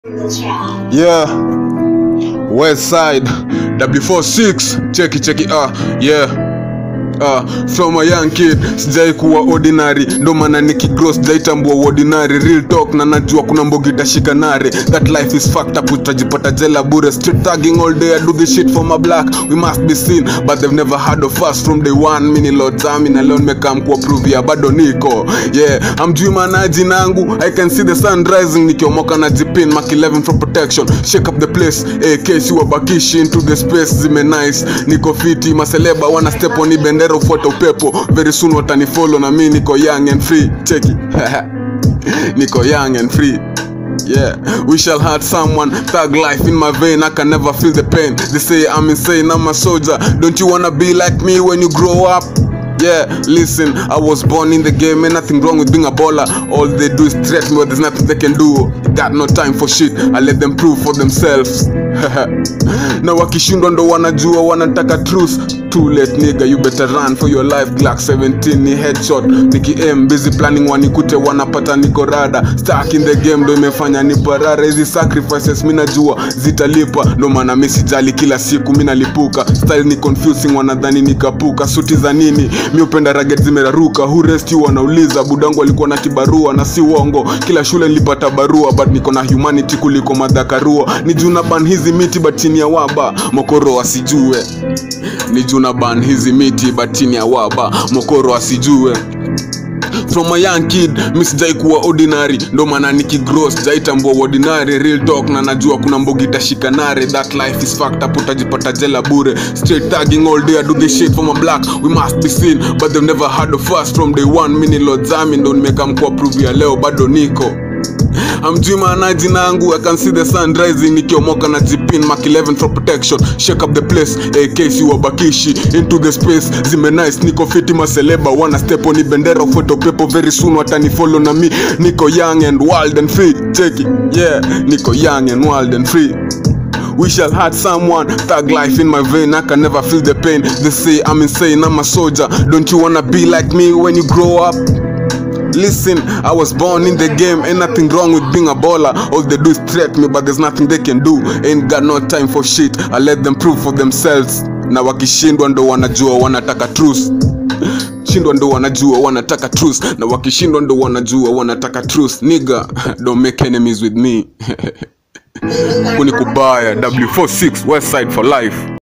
Yeah. West side. W46. Cheki cheki ah. Yeah. Uh, from a young kid sijai kuwa ordinary ndo maana nikigrow sijaitambua ordinary real talk na najua kuna mbogi itashika nare that life is fucked up utajipata jela bure street tagging all day I do this shit for my black we must be seen but they've never heard of us from day one mini lotami na leo nimekam kuwa prove ya bado niko yeah amjui manaji nangu I can see the sun rising nikiomoka na jipin mark 11 for protection shake up the place AK si wabakishi into the space zime nice niko fiti maseleba wana step on hii bendera ufuata upepo very soon watanifollow na mi niko young and free cheki niko young and free Yeah, we shall hurt someone. Thug life in my vein, I can never feel the pain. They say I'm insane, I'm a soldier. Don't you wanna be like me when you grow up? Yeah, listen, I was born in the game, ain't nothing wrong with being a baller. All they do is threat me, but there's nothing they can do. Got no time for shit, I let them prove for themselves. na wakishindwa ndo wanajua wanataka truth too late nigga you better run for your life glock 17 ni headshot niki aim busy planning wanikute wanapata niko rada stuck in the game ndo imefanya niparara hizi sacrifices mi najua zitalipa ndo maana mi sijali kila siku mi nalipuka style ni confusing wanadhani nikapuka suti za nini mi upenda raget zimeraruka who rest you wanauliza budangu alikuwa na kibarua na si uongo kila shule nilipata barua but niko na humanity kuliko madhakarua ni juna ban hizi miti but chini ya waba mokoro asijue ni juna ban hizi miti but chini ya waba mokoro asijue from a young kid mi sijai kuwa ordinary ndo maana nikigrow sijaitambua ordinary real talk na najua kuna mbogi itashika nare that life is fucked up utajipata jela bure straight tagging all day I do this shit for my black we must be seen but they've never heard of us from day one mini lodzami ndo nimekam kuwa prove ya leo bado niko amjui maanaji nangu I can see the sun rising nikiomoka na jipin mark 11 for protection shake up the place AK si wabakishi into the space zime nice niko fiti maseleba wana step on bendera ufuate upepo very soon watanifollow na mi niko young and wild and free cheki yeah niko young and wild and free We shall hurt someone, thug life in my vein, I can never feel the pain. They say I'm insane, I'm a soldier. Don't you wanna be like me when you grow up? Listen, I was born in the game, ain't nothing wrong with being a baller. All they do is threat me, but there's nothing they can do. Ain't got no time for shit, I let them prove for themselves. Na wakishindwa ndo wanajua wanataka truth. Shindwa ndo wanajua wanataka truth, na wakishindwa ndo wanajua wanataka truth. Nigga, don't make enemies with me. Kunikubaya, W46 West Side for life.